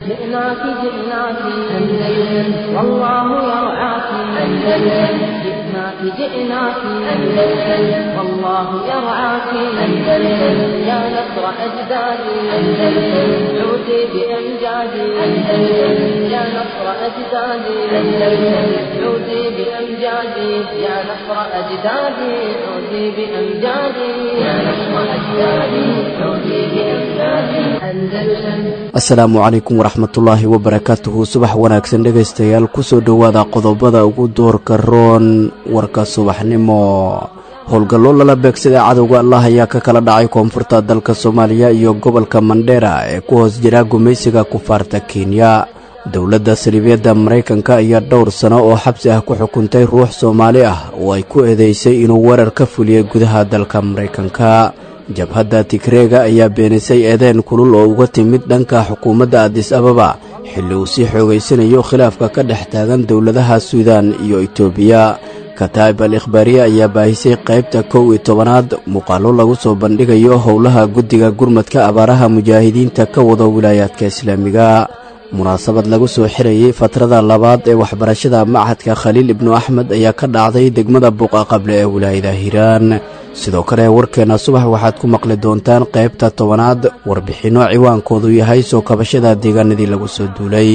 جئناك جئناك أندلس والله يرعاك أندلس جئناك جئناك أندلس والله يرعاك أندلس يا نصر أجدادي أندلس عودي بأمجادي أندلس يا نصر أجدادي أندلس عودي بأمجادي يا نصر أجدادي عودي بأمجادي يا نصر أجدادي عودي بأمجادي أندلس asalaamu calaykum waraxmatullaahi wabarakaatuhu subax wanaagsan dhegaystayaal kusoo dhowaada qodobada ugu doorka roon warka subaxnimo howlgallo lala beegsaday cadowga allah ayaa ka kala dhacay koonfurta dalka soomaaliya iyo gobolka mandheera ee ku hoos jira gumaysiga kufaarta kenya dowladda saliibyadda maraykanka ayaa dhowr sano oo xabsi ah ku xukuntay ruux soomaali ah oo ay ku eedeysay inuu weerar ka fuliyey gudaha dalka maraykanka jabhadda tigreega ayaa beenisay eedeen kulul oo uga timid dhanka xukuumadda adis ababa xilli uu sii xoogaysanayo khilaafka ka dhex taagan dowladaha suudaan iyo itoobiya kataa'ib al ikhbaariye ayaa baahisay qaybta kow iyo tobanaad muuqaallo lagu soo bandhigayo howlaha guddiga gurmadka abaaraha mujaahidiinta ka wada wilaayaadka islaamiga munaasabad lagu soo xirayey fatrada labaad ee waxbarashada machadka khaliil ibnu axmed ayaa ka dhacday degmada buuqa qable ee wilaayada hiiraan sidoo kale warkeenna subax waxaad ku maqli doontaan qaybta tobanaad warbixinno ciwaankoodu yahay soo kabashada deegaanadii lagu soo duulay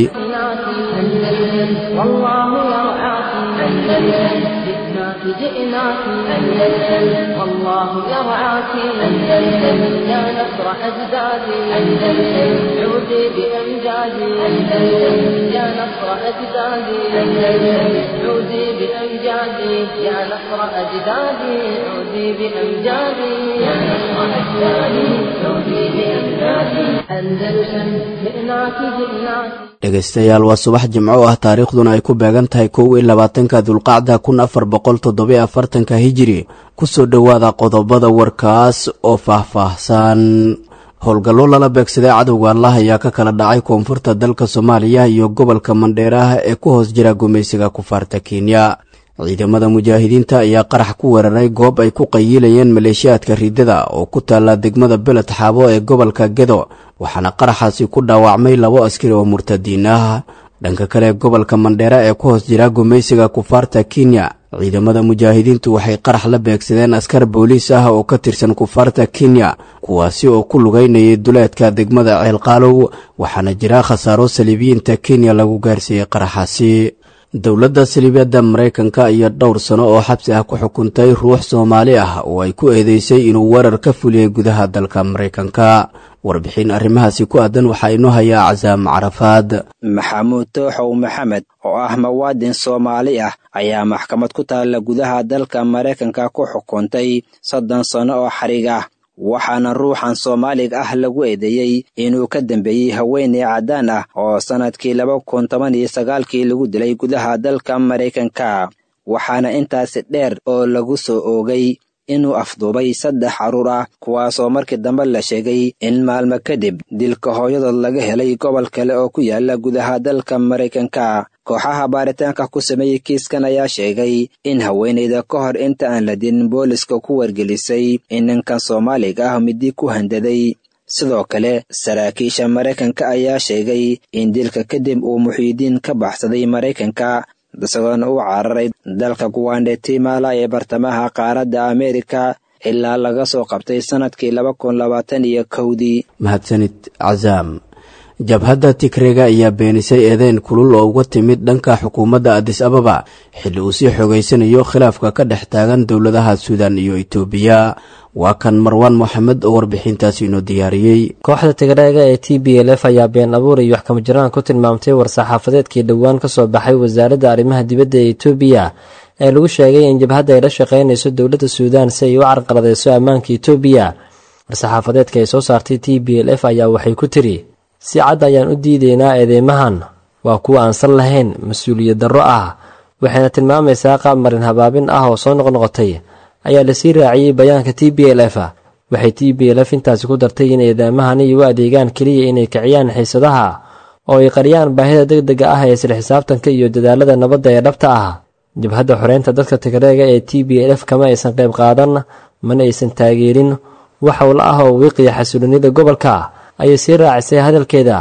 والله يرعاك أندلس جئناك جئناك أندلس والله يرعاك أندلس يا نصر أجدادي أندلس عودي بأمجادي أندلس يا نصر أجدادي أندلس عودي بأمجادي يا نصر أجدادي عودي بأمجادي يا نصر أجدادي عودي بأمجادي أندلس جئناك جئناك dhegaystayaal waa subax jimco ah taariikhduna ay ku beegan tahay kow iyo labaatanka dulqacda kun afar boqol toddobiyo afartanka hijiri kusoo dhowaada qodobada warkaas oo faah-faahsan howlgallo lala beegsaday cadowga allah ayaa ka kala dhacay koonfurta dalka soomaaliya iyo gobolka mandheeraha ee ku hoos jira gumaysiga kufaarta kenya ciidamada mujaahidiinta ayaa qarax ku weeraray goob ay ku qayiilayeen maleeshiyaadka riidada oo ku taalla degmada beled xaabo ee gobolka gedo waxaana qaraxaasi ku dhaawacmay labo askari oo murtadiin ah dhanka kale gobolka mandheera ee ku hoos jira gumaysiga kufaarta kenya ciidamada mujaahidiintu waxay qarax la beegsadeen askar booliis ah oo ka tirsan kufaarta kenya kuwaasi oo ku lugaynayay duleedka degmada ceelqaalow waxaana jira khasaaro saliibiyiinta kenya lagu gaarsiiyey qaraxaasi dowladda saliibyadda maraykanka ayaa dhowr sano oo xabsi ah ku xukuntay ruux soomaali ah oo ay ku eedeysay inuu weerar ka fuliyey gudaha dalka maraykanka warbixin arrimahaasi ku aadan waxaa inoo hayaa casaam carafaad maxamuud tooxow maxamed oo ah muwaadin soomaali ah ayaa maxkamad ku taalla gudaha dalka maraykanka ku xukuntay soddon sano oo xarig ah waxaana ruuxan soomaaliga ah lagu eedeeyey inuu ka dambeeyey haweeney caddaan ah oo sannadkii laba kun toban iyo sagaalkii lagu dilay gudaha dalka maraykanka waxaana intaasi dheer oo lagu soo oogay inuu afduubay saddex carruur ah kuwaasoo markii dambe la sheegay in maalmo kadib dilka hooyadood laga helay gobol kale oo ku yaala gudaha dalka maraykanka kooxaha baaritaanka ku sameeyey kiiskan ayaa sheegay in haweenayda ka hor inta aan la dilin booliska ku wargelisay in ninkan soomaaliga ah midi ku handaday sidoo kale saraakiisha maraykanka ayaa sheegay in dilka kadib uu muxiidiin ka baxsaday maraykanka isagoona u cararay dalka guwandetimala ee bartamaha qaaradda ameerika ilaa laga soo qabtay sannadkii laba kun labaatan iyo kowdii mahadsanid casaam jabhadda tigreega ayaa beenisay eedeyn kulul oo uga timid dhanka xukuumadda adis ababa xilli uu sii xoogaysanayo khilaafka ka dhex taagan dowladaha suudan iyo itoobiya waa kan marwaan moxamed oo warbixintaasi inoo diyaariyey kooxda tigreega ee t b l f ayaa been abuur iyo waxkama jiraan ku tilmaamtay war-saxaafadeedkii dhowaan ka soo baxay wasaaradda arrimaha dibadda ee etoobiya ee lagu sheegay in jabhadda ay la shaqaynayso dowladda suudaan si ay u carqaladeyso ammaanka etoobiya war-saxaafadeedka ay soo saartay t b l f ayaa waxay ku tiri si cad ayaan u diideynaa eedeymahan waa kuwa aan sal lahayn mas-uuliyad darro ah waxayna tilmaamaysaa qaab marin habaabin ah oo soo noqnoqotay ayaa lasii raaciyey bayaanka t b l f waxay t b l f intaasi ku dartay in eedeemahani u adeegaan keliya inay kiciyaan xiisadaha oo ay qariyaan baahida deg dega ah ee isla xisaabtanka iyo dadaalada nabadda ee dhabta ah jabhadda xoreynta dadka tigreega ee t b l f kama aysan qayb qaadan mana aysan taageerin wax howla ah oo wiiqiya xasulinida gobolka ayay sii raacisay hadalkeeda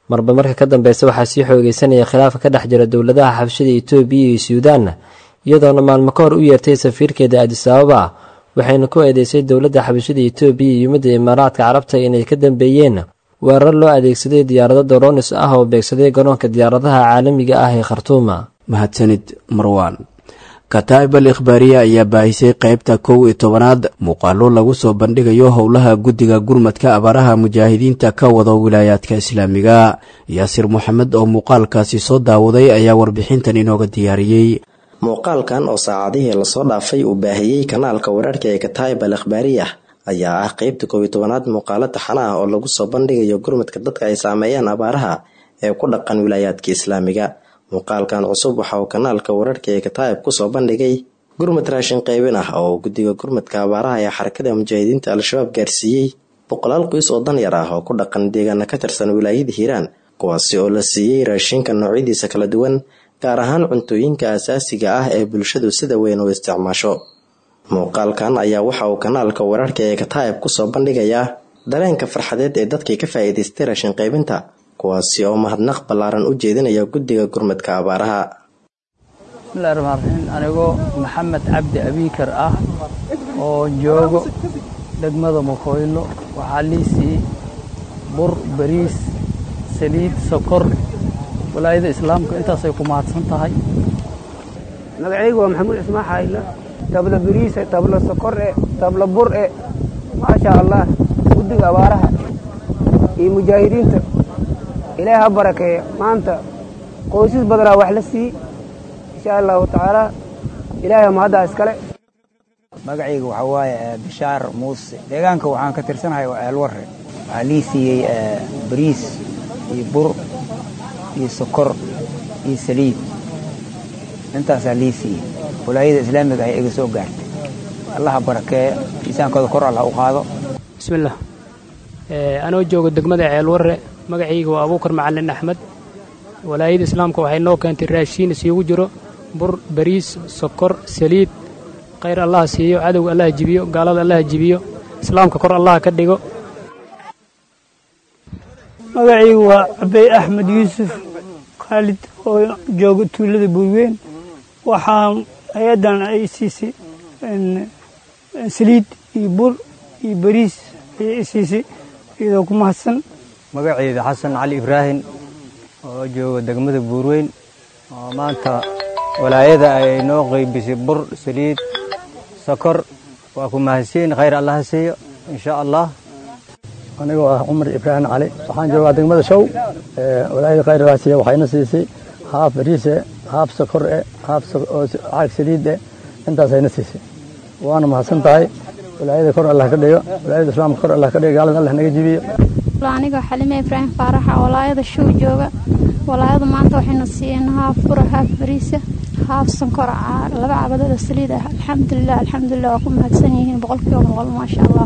marba marka ka dambeysa waxaa sii xoogeysanaya khilaafka ka dhex jira dowladaha xabshida etoobiya iyo suudaanna iyadoona maalmo ka hor u yeertay safiirkeeda adisababa ah waxayna ku eedeysay dowladda xabashida etoobiya iyo midda imaaraadka carabta inay ka dambeeyeen weerar loo adeegsaday diyaarado doronis ah oo beegsaday garoonka diyaaradaha caalamiga ah ee khartuuma mahadsanid marwaan kataa'ib al ikhbaariya ayaa baahisay qaybta kow iyo tobanaad muuqaalo lagu soo bandhigayo howlaha guddiga gurmadka abaaraha mujaahidiinta ka wada wilaayaadka islaamiga yaasir moxamed oo muuqaalkaasi soo daawaday ayaa warbixintan inooga diyaariyey muuqaalkan oo saacadihii lasoo dhaafay uu baahiyey kanaalka wararka ee kataa'ib al ikhbaariya ayaa ah qeybta koob iyo tobanaad muuqaalo taxana ah oo lagu soo bandhigayo gurmadka dadka ay saameeyaan abaaraha ee ku dhaqan wilaayaadka islaamiga muuqaalkan cusub waxa uu kanaalka wararka ee kataa'ib kusoo bandhigay gurmad raashin qaybin ah oo guddiga gurmadka abaaraha ee xarakada mujaahidiinta al-shabaab gaarsiiyey boqolaal qoys oo danyar ah oo ku dhaqan deegaana ka tirsan wilaayada hiiraan kuwaasi oo la siiyey raashinka noocyadiisa kala duwan gaar ahaan cuntooyinka asaasiga ah ee bulshadu sida weyn u isticmaasho muuqaalkan ayaa waxa uu kanaalka wararka ee kataa'ib kusoo bandhigayaa dareenka farxadeed ee dadkii ka faa'iidaystay raashin qaybinta kuwaasi oo mahadnaq ballaaran u jeedinaya guddiga gurmadka abaaraha bismillahi raxmaan raxiim anigoo maxamed cabdi abiikar ah oo joogo degmada mukoylo waxaa liisii bur bariis saliid sokor walaayada islaamka intaasay ku mahadsan tahay magacaygu waa maxamuud cismaan xaayla tabla bariise tabla sokore tabla bure maasha allah guddiga abaaraha iyo mujaahidiinta ilaahi ha barakeeya maanta qoysas badanaa wax la siiyey insha allahu tacaala ilaahay mahaddaa iskale magacayga waxaa waaye bishaar muuse deegaanka waxaan ka tirsanahay waa eelwarre waxaa lii siiyey bariis iyo bur iyo sokor iyo saliid intaasaa lii siiyey walaayada islaamiga ay iga soo gaartay allaha barakeeya miisaankooda kor allah u qaado bismillaah anoo jooga degmada ceelwarre magacayga waa abuukar macalin axmed walaayada islaamka waxay noo keentay raashiin isugu jiro bur bariis sokor saliid khayr allaha siiyo cadowga allaha jibiyo gaalada allaha jibiyo islaamka kor allaha ka dhigo magacaygu waa cabey axmed yuusuf khaalid oo jooga tuulada buurweyn waxaan hay-addan ay siisay saliid iyo bur iyo bariis ayay i siisay iyadoo ku mahadsan magacayda xasan cali ibraahim oo jooga degmada buurweyn oo maanta walaayada ay noo qaybisay bur saliid sokor waa ku mahadsiin khayr allaha siiyo insha allah anigoo ah cumar ibraahim cali waxaan joogaa degmada show walaayada khayr allaha siiya waxayna siisay haaf bariise haaf sokor e haaf caag saliid e intaasayna siisay waana mahadsan tahay walaayada kor allah ka dhigo walaayada islaamka kor allah ka dhigo gaalada allah naga jibiyo anigoo xalime ibraahim faaraxa walaayada show jooga walaayadu maanta waxayna siiyeen haaf bura haaf bariisa haaf sankor laba cabadada saliid ah alxamdulilah alxamdulilah waa ku mahadsan yihiin boqolkiiba boqol maasha allah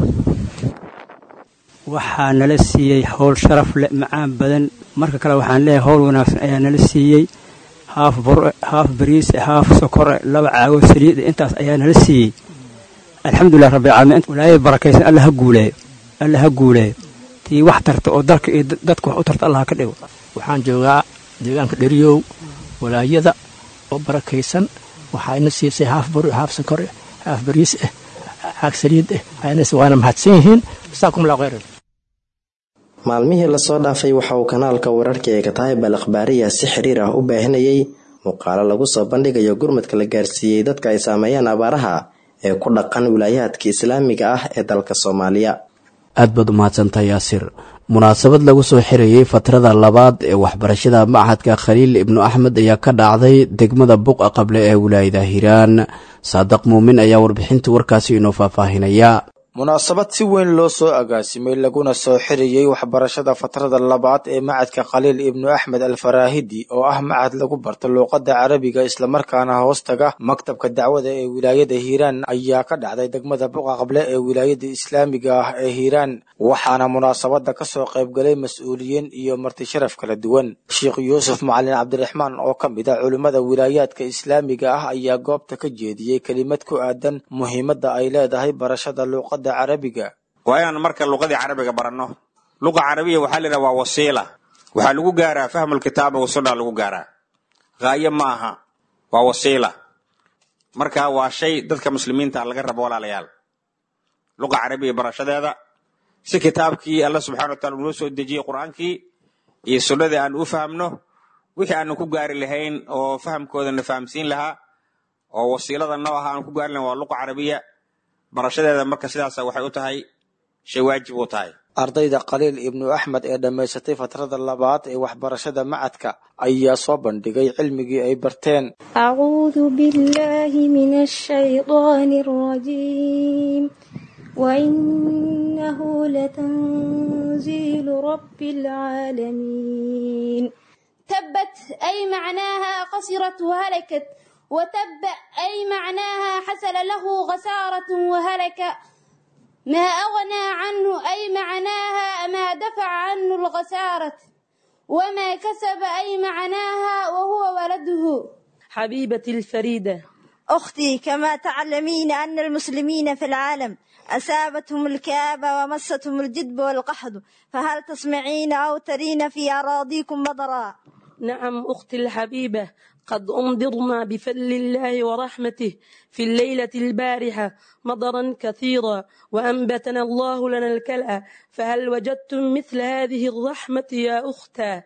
waxaa nala siiyey howl sharaf leh macaan badan marka kale waxaan leeyahay howl wanaagsan ayaa nala siiyey haaf bure haaf bariise haaf sokore laba caago saliid intaas ayaa nala siiyey alxamdulilah rabbilcaalamiin walaayada barakaysan alla ha guuleeyo alla ha guuleeyo tii wax tarta oo dalka iyo dadka wax u tarta allah ka dhigo waxaan joogaa deegaanka dheriyow walaayada oo barakaysan waxayna siisay haaf bur haaf sokor haaf bariis ah caag saliid ah waana mahadsan yihiin jasaakum allah khayran maalmihii lasoo dhaafay waxa uu kanaalka wararka ee kataayib al akhbaariya si xiriir ah u baahinayay muuqaalo lagu soo bandhigayo gurmadka la gaarsiiyey dadka ay saameeyaan abaaraha ee ku dhaqan wilaayaadka islaamiga ah ee dalka soomaaliya aad baad u mahadsantahay yaasir munaasabad lagu soo xirayey fatrada labaad ee waxbarashada machadka khaliil ibnu axmed ayaa ka dhacday degmada buqa qable ee wilaayada hiiraan saadaq muumin ayaa warbixinta warkaasi inoo faahfaahinaya munaasabad si weyn loo soo agaasimay laguna soo xiriyey waxbarashada fatrada labaad ee macadka khaliil ibnu axmed alfaraahidi oo ah macad lagu barto luuqadda carabiga islamarkaana hoostaga maktabka dacwada ee wilaayada hiiraan ayaa ka dhacday degmada buqa qable ee wilaayada islaamiga ah ee hiiraan waxaana munaasabada ka soo qaybgalay mas-uuliyiin iyo marti sharaf kala duwan sheekh yuusuf macalin cabdiraxmaan oo ka mid a culimmada wilaayaadka islaamiga ah ayaa goobta ka jeediyey kelimad ku aadan muhiimadda ay leedahay barashada luuqada waa inaan marka luqadii carabiga baranno luqa carabiya waxaa la yidhaha waa wasiila waxaa lagu gaaraa fahmulkitaaba wasunna lagu gaaraa haayo ma aha waa wasiila marka waa shay dadka muslimiinta laga rabo walaalayaal luqa carabiya barashadeeda si kitaabkii alla subxana wa taala unoo soo dejiyey qur-aankii iyo sunnadii aan u fahamno wixii aanu ku gaari lahayn oo fahamkoodana fahamsiin lahaa oo wasiilada noo aha aan ku gaari lahayn waa luqa carabiya barashadeeda marka sidaasa waxay u tahay shay waajib u tahay ardayda khaliil ibnu axmed ee dhammaysatay fatrada labaad ee waxbarashada macadka ayaa soo bandhigay cilmigii ay barteen أعوذ بالله من الشيطان الرجيم وإنه لتنزيل رب العالمين تبت أي معناها خسرت وهلكت وتب أي معناها حصل له خسارة وهلك ما أغنى عنه أي معناها ما دفع عنه الخسارة وما كسب أي معناها وهو ولده حبيبتي الفريدة أختي كما تعلمين أن المسلمين في العالم أصابتهم الكآبة ومستهم الجدب والقحط فهل تسمعين أو ترين في أراضيكم مطرا نعم أختي الحبيبة قد أمضرنا بفضل الله ورحمته في الليلة البارحة مطرا كثيرا وأنبتنا الله لنا الكلأ فهل وجدتم مثل هذه الرحمة يا أختا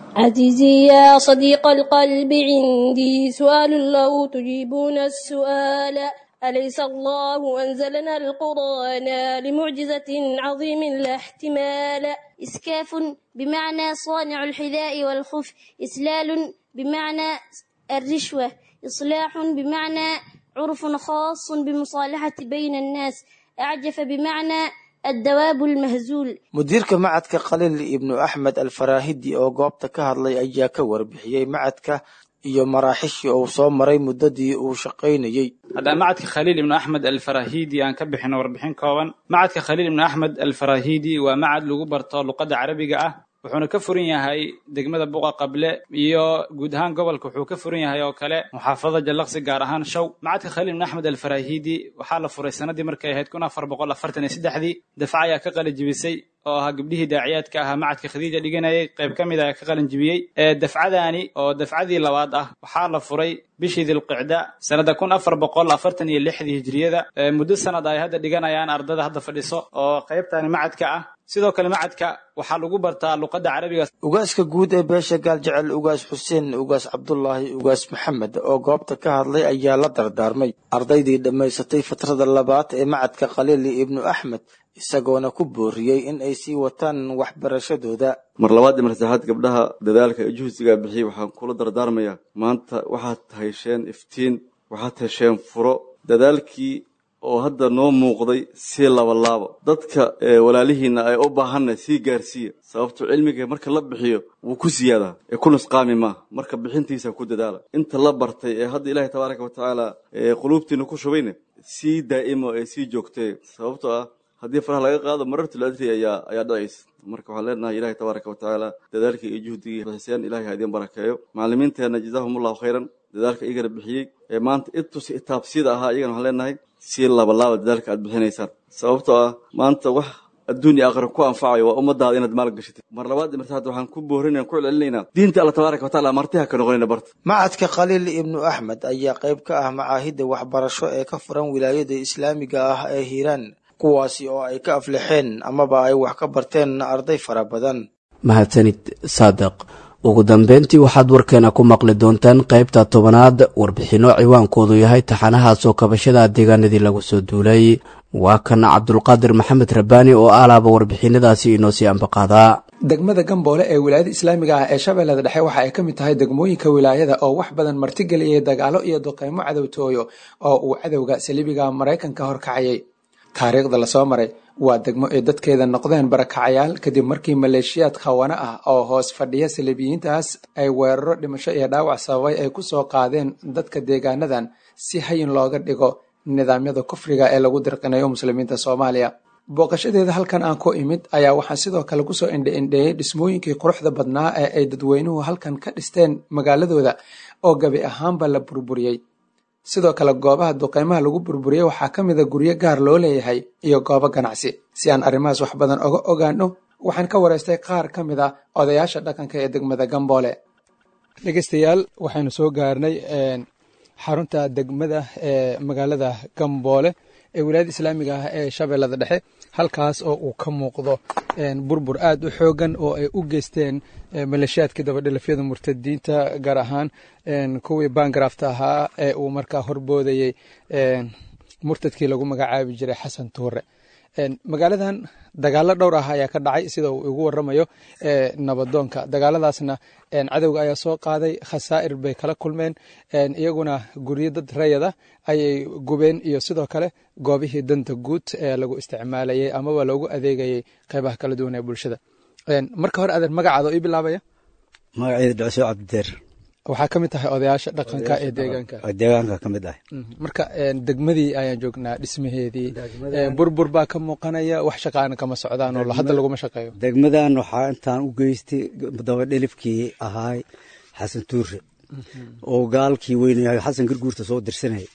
عزيزي يا صديق القلب عندي سؤال لو تجيبون السؤال أليس الله أنزلنا القرآن لمعجزة عظيم لا احتمال إسكاف بمعنى صانع الحذاء والخف إسلال بمعنى الرشوة إصلاح بمعنى عرف خاص بمصالحة بين الناس أعجف بمعنى الدواب المهزول mudiirka macadka khaliil ibnu axmed alfaraahidi oo goobta ka hadlay ayaa ka warbixiyey macadka iyo maraaxishii uu soo maray muddadii uu shaqaynayey haddaan macadka khaliil ibnu axmed alfarahidi aan ka bixino warbixin kooban macadka khaliil ibnu axmed alfarahidi waa macad lagu barto luqadda carabiga ah wuxuuna ka furan yahay degmada buqa qable iyo guud ahaan gobolka wuxuu ka furan yahay oo kale muxaafadada jallaqsi gaar ahaan show macadka khaliil ibn axmed alfarahidi waxaa la furay sanadii markay ahayd kun afar boqol afartan iyo saddexdii dafca ayaa ka qalajibisay oo ahaa gabdhihii daaciyaadka ahaa macadka khadiija dhiganayay qayb ka mid ayaa ka qalin jibiyey dafcadaani oo dafcadii labaad ah waxaa la furay bishii dilqicda sanada kun afar boqol afartan iyo lixdii hijriyada muddo sanad ay hadda dhiganayaan ardada hadda fadhiso oo qaybtani macadka ah sidoo kale macadka waxaa lagu bartaa luqadda carabiga ugaaska guud ee beesha gaaljecel ugaas xuseen ugaas cabdulaahi ugaas maxamed oo goobta ka hadlay ayaa la dardaarmay ardaydii dhammaysatay fatrada labaad ee macadka khaliili ibnu axmed isagoona ku booriyey in ay sii wataan waxbarashadooda mar labaad iyo mar saddexaad gabdhaha dadaalka ee juhsigaa bixiyey waxaan kula dardaarmayaa maanta waxaad hesheen iftiin waxaad hesheen furo dadaalkii oo hadda noo muuqday sii labalaabo dadka walaalihiina ay u baahanna sii gaarsiiya sababto cilmiga marka la bixiyo wuu ku siyaadaa ee ku nusqaami maaha marka bixintiisa ku dadaala inta la bartay ee hadda ilaahay tabaaraka wa tacaala quluubtiina ku shubayna sii daa'imo ee sii joogtee sababtoo ah haddii faraha laga qaado marartul adri ayaa ayaa dhacaysa marka waxaan leenahay ilahay tabaaraka wa tacaala dadaalkii iyo juhdigii bixiseen ilahay ha idin barakeeyo macallimiinteenna jazaahumullahu khayran dadaalka igana bixiyey ee maanta intus itaabsida ahaa iyagana waxaan leenahay sii labalaaba dadaalka aad bixinaysaan sababtoo ah maanta wax adduun iyo aakhira ku anfacayo waa ummadaada inaad maal gashatid mar labaad iyo mar saddexaad waxaan ku boorinaya ku celcelinaynaa diinta alla tabaaraka wa tacaala martiha ka noqonayna barta macadka khaliil ibnu axmed ayaa qayb ka ah macaahidda waxbarasho ee ka furan wilaayada islaamiga ah ee hiiraan kuwaasi oo ay ka aflixeen amaba ay wax ka barteen arday fara badan mahadsanid saadiq ugu dambeyntii waxaad warkeena ku maqli doontaan qaybta tobanaad warbixinno ciwaankoodu yahay taxanahaasoo kabashada deegaanadii lagu soo duulay waa kan cabdulqaadir maxamed rabbaani oo alaaba warbixinadaasi inoo sii ambaqaadaa degmada gamboole ee wilaayada islaamiga ah ee shabeellada dhexe waxa ay ka mid tahay degmooyinka wilaayada oo wax badan martigeliyay dagaalo iyo duqeymo cadowtooyo oo uu cadowga saliibiga maraykanka horkacayay taariikhda lasoo maray waa degmo ay dadkeeda noqdeen barakacayaal kadib markii maleeshiyaad khawana ah oo hoos fadhiya saliibiyiintaas ay weeraro dhimasho iyo dhaawac sababay ay kusoo qaadeen dadka deegaanadan si hayin looga dhigo nidaamyada kufriga ee lagu dirqinayo muslimiinta soomaaliya booqashadeeda halkan aan ku imid ayaa waxaan sidoo kale kusoo indhe-indheeyey dhismooyinkii quruxda badnaa ee ay dadweynuhu halkan ka dhisteen magaaladooda oo gabi ahaanba la burburiyey sidoo kale goobaha duqeymaha lagu burburiyey waxaa ka mid a guryo gaar loo leeyahay iyo goobo ganacsi si aan arrimahaas wax badan oga ogaano waxaan ka wareystay qaar ka mid a odayaasha dhaqanka ee degmada gamboole dhegeystayaal waxaynu soo gaarnay xarunta degmada ee magaalada gamboole ee wilaayada islaamiga ah ee shabeellada dhexe halkaas oo uu ka muuqdo burbur aad u xoogan oo ay u geysteen maleeshiyaadkii dabadhilafyada murtadiinta gaar ahaan kuwii baangarafta ahaa ee uu markaa horboodayey murtadkii lagu magacaabi jiray xasan tuure magaaladan dagaalo dhowr ah ayaa ka dhacay sida uu igu waramayo nabadoonka dagaaladaasna cadowga ayaa soo qaaday khasaa'ir bay kala kulmeen iyaguna guryo dad rayada ayay gubeen iyo sidoo kale goobihii danta guud ee lagu isticmaalayay amaba loogu adeegayay qeybaha kala duwan ee bulshada marka hore adeer magacaada ii bilaabaya magaceeda dhacso cabdideer waxaa ka mid tahay odayaasha dhaqanka ee deegaanka deegaanka ka mid ah marka degmadii ayaan joognaa dhismaheedii burbur baa ka muuqanaya wax shaqaana kama socdaan oo hadda laguma shaqeeyo degmadan waxaa intaan u geystay dabadhelifkii ahaay xasan tuure oo gaalkii weynaya xasan garguurta soo dirsanaya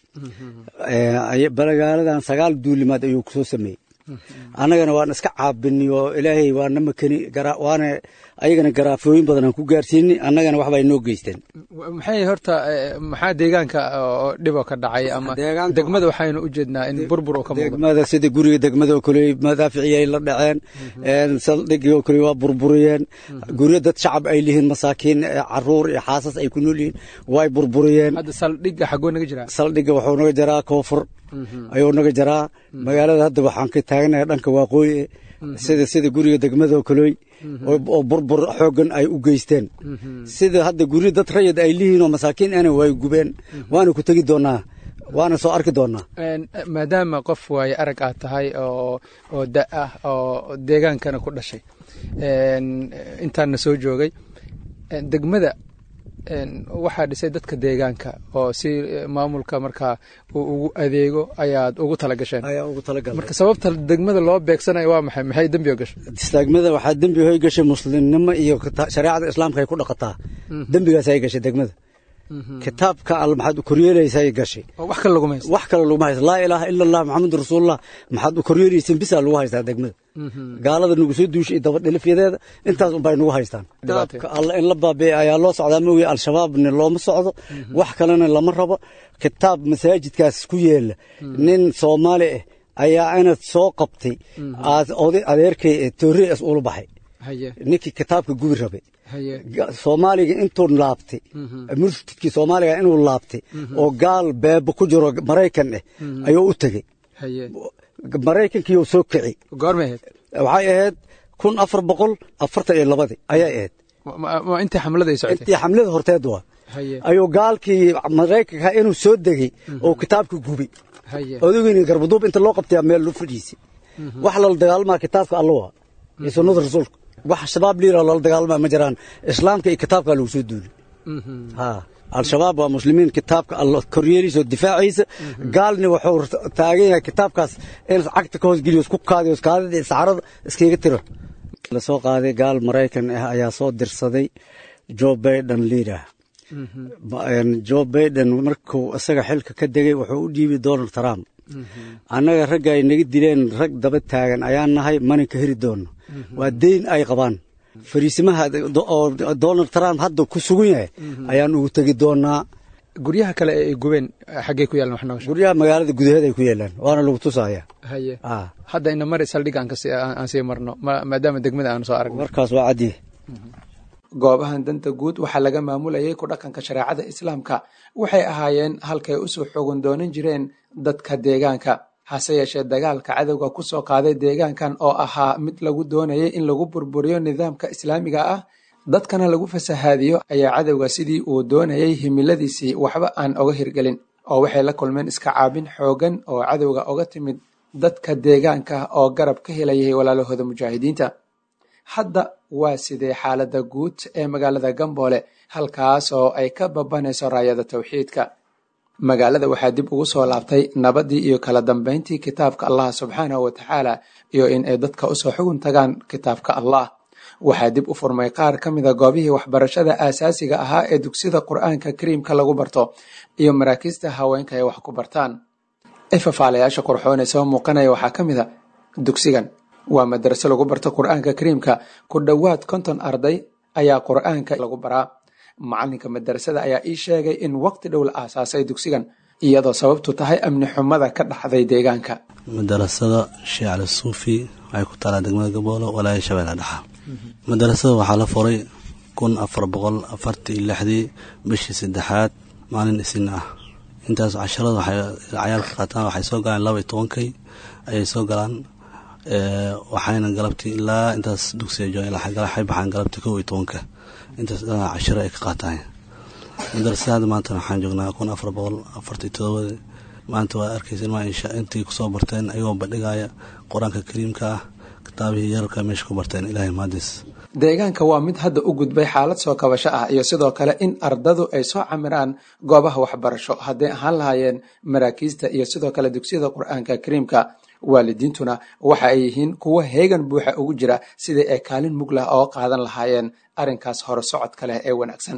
balagaaladan sagaal duulimaad ayuu kusoo sameeyey annagana waan iska caabini oo ilaahay waana makani waana ayagana garaafooyin badan aan ku gaarsiini annagana waxbay noo geysteen maxay horta maxaa deegaanka oo dhiboo ka dhacay ama degmada waxaynu u jeednaa in burbur oo ka muuqdo degmada sida guriga degmada oo kale madaaficiyay la dhaceen saldhigii oo kale waa burburiyeen guryo dad shacab ay lihiin masaakiin caruur iyo xaasas ay ku nool yihiin way burburiyeen hadda saldhigga xagoo naga jiraa saldhigga wuxuu naga jaraa koonfur ayuu naga jaraa magaalada hadda waxaan ka taaganahay dhanka waaqooyi sida sida guriga degmada oo kalooy oo burbur xoogan ay u geysteen sida hadda guryo dad rayid ay lihiin oo masaakiin ana way gubeen waana ku tegi doonaa waana soo arki doonaa maadaama qof waaye arag aad tahay oo oo da ah oo deegaankana ku dhashay intaana soo joogay degmada waxaa dhisay dadka deegaanka oo si maamulka markaa uu ugu adeego ayaad ugu talagasheen marka sababta degmada loo beegsanayo waa maxay maxay dembi gashay degmada waxaa dembi hoy gashay muslimnimo iyo shareecada islaamka ay ku dhaqataa dembigaas ay gashay degmada kitaabka al maxaad u koryeelaysay gashay wax kale laguma haysta wax kale laguma haysta laa ilaaha ila allah maxamed rasuulullah maxaad u koryeelayseen bisaa lagu haystaa degmada gaalada nagu soo duushay iyo dabadhilifyadeeda intaas unbay nagu haystaan kitaabka alla in la baabi'e ayaa loo socdaa mooye al-shabaabna looma socdo wax kalena lama rabo kitaab masaajidkaas ku yeela nin soomaali ah ayaa inad soo qabtay adeerkay ee toorias ula baxay ninkii kitaabka gubi rabay soomaaliga intuu laabtay murtidkii soomaaliga inuu laabtay oo gaal beebo ku jiro maraykan ah ayuu u tegey maraykankiiyuu soo kici goormay ahayd waxay ahayd kun afar boqol afartan iyo labadii ayay ahayd intii xamlada ay socotay intii xamlada horteed waa ayuu gaalkii maraykanka inuu soo degey oo kitaabka gubi odogeyni garbaduub inta loo qabtaya meel lu fadhiisay wax lala dagaalmaa kitaabka alla waa iyo sunnada rasuulka wax shabaab liira loola dagaalmaa ma jiraan islaamka iyo kitaabka lagu soo duuli al-shabaab waa muslimiin kitaabka alla koryeeliisa oo difaaciisa gaalni wuxuu taagan yahay kitaabkaas in cagta ka hoosgeliyo isku kaadiyo kaadida iyo saxarada iskaga tiro la soo qaaday gaal maraykan ah ayaa soo dirsaday joe baiden liidah joe baiden markuu isaga xilka ka degay wuxuu u dhiibay donald trump annaga ragga ay naga dileen rag daba taagan ayaan nahay mana ka heri doonno waa deyn ay qabaan fariisimaha oo donald trump hadda ku sugan yahay ayaan ugu tegi doonaa guryaha kale ee ay gubeen xaggey ku yaalan wax nooga guryaha magaalada gudaheed ay ku yaalaan waana lagu tusaya haye hadda ina mari saldhig aan aan sii marno maadaama degmada aan soo aragno markaas waa caddiye goobahan danta guud waxaa laga maamulayay ku dhaqanka shareecada islaamka waxay ahaayeen halkay usoo xogan doonan jireen dadka deegaanka hase yeeshee dagaalka cadowga ku soo qaaday deegaankan oo ahaa mid lagu doonayay in lagu burburiyo nidaamka islaamiga ah dadkana lagu fasahaadiyo ayaa cadowga sidii uu doonayay himiladiisii waxba aan oga hirgelin oo waxay la kulmeen iska caabin xoogan oo cadowga oga timid dadka deegaanka oo garab ka helayay walaalahooda mujaahidiinta hadda waa sidee xaaladda guud ee magaalada gamboole halkaas oo ay ka babanayso raayada tawxiidka magaalada waxaa dib ugu soo laabtay nabaddii iyo kala dambayntii kitaabka allah subxaanahu wa tacaala iyo in ay dadka usoo xugun tagaan kitaabka allah waxaa dib u furmay qaar ka mida goobihii waxbarashada aasaasiga ahaa ee dugsida qur'aanka kariimka lagu barto iyo maraakiista haweenka ay wax ku bartaan ifafaalayaasha qurxoon ee soo muuqanaya waxaa ka mid a dugsigan waa madraso lagu barto qur-aanka kariimka ku dhowaad konton arday ayaa qur-aanka lagu baraa macalinka madrasada ayaa ii sheegay in waqti dhow la aasaasay dugsigan iyadoo sababtu tahay amni xumada ka dhaxday deegaanka madarasada sheekh cali suufi waxay ku taalaa degmada gaboolo walaaya shabeelle dhexa madarasada waxaa la furay kun afar boqol afartii iyo lixdii bishii saddexaad maalin isin ah intaas casharada waxay cayaalka qaataan waxay soo galaan laba iyo tobankay ayay soo galaan waxayna galabtii ilaa intaas dugsiga joogan waxay baxaan galabtii kow iyo tobanka intaas dhanaa cashiro ay ka qaataan madarasada maanta waxaan joognaa kun afar boqol afartii todobadii maanta waa arkaysa ilmaa insha intii kusoo barteen ayagoo bandhigaya qur-aanka kariimka ah kitaabihii yararka meesha ku barteen ilaahay mahadis deegaanka waa mid hadda u gudbay xaalad soo kabasho ah iyo sidoo kale in ardadu ay soo camiraan goobaha waxbarasho hadday ahaan lahaayeen maraakiista iyo sidoo kale dugsiyada qur-aanka kariimka waalidiintuna waxa ay yihiin kuwo heegan buuxa ugu jira sidii ay kaalin mug lah oo qaadan lahaayeen arrinkaas hore socodka leh ee wanaagsan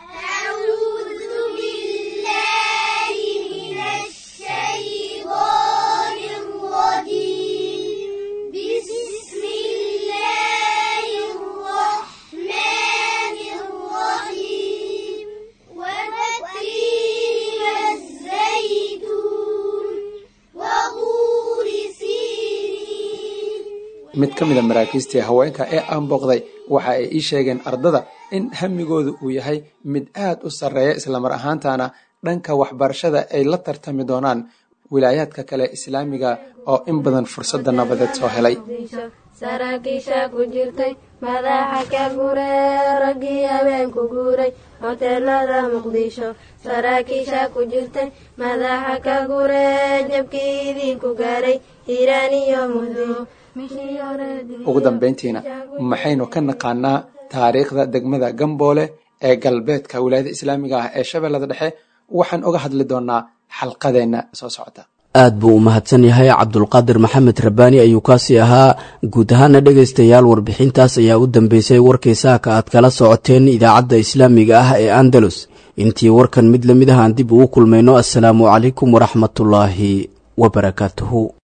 mid ka mida maraakiistii haweenka ee aan booqday waxa ay ii sheegeen ardada in hamigoodu uu yahay mid aad u sarreeya islamar ahaantana dhanka waxbarashada ay la tartami doonaan wilaayaadka kale islaamiga oo in badan fursadda nabadeed soo helay saraakiisha ku jirtay madaxa ka guree raggii habeenku guuray hoteelada muqdisho saraakiisha ku jirtay madaxa ka guree jabkii idinku gaaray hiiraan iyo muddo ugu dambayntiina maxaynu ka naqaanaa taariikhda degmada gamboole ee galbeedka wilaayada islaamiga ah ee shabeellada dhexe waxaan uga hadli doonaa xalqadeenna soo socota aad buu u mahadsan yahay cabdulqaadir maxamed rabbaani ayuu kaasi ahaa guud ahaana dhegaystayaal warbixintaas ayaa u dambeysay warkii saaka aad kala socoteen idaacadda islaamiga ah ee andalus intii warkan mid lamid ah aan dib ugu kulmayno assalaamu calaykum waraxmatullaahi wabarakaatuhu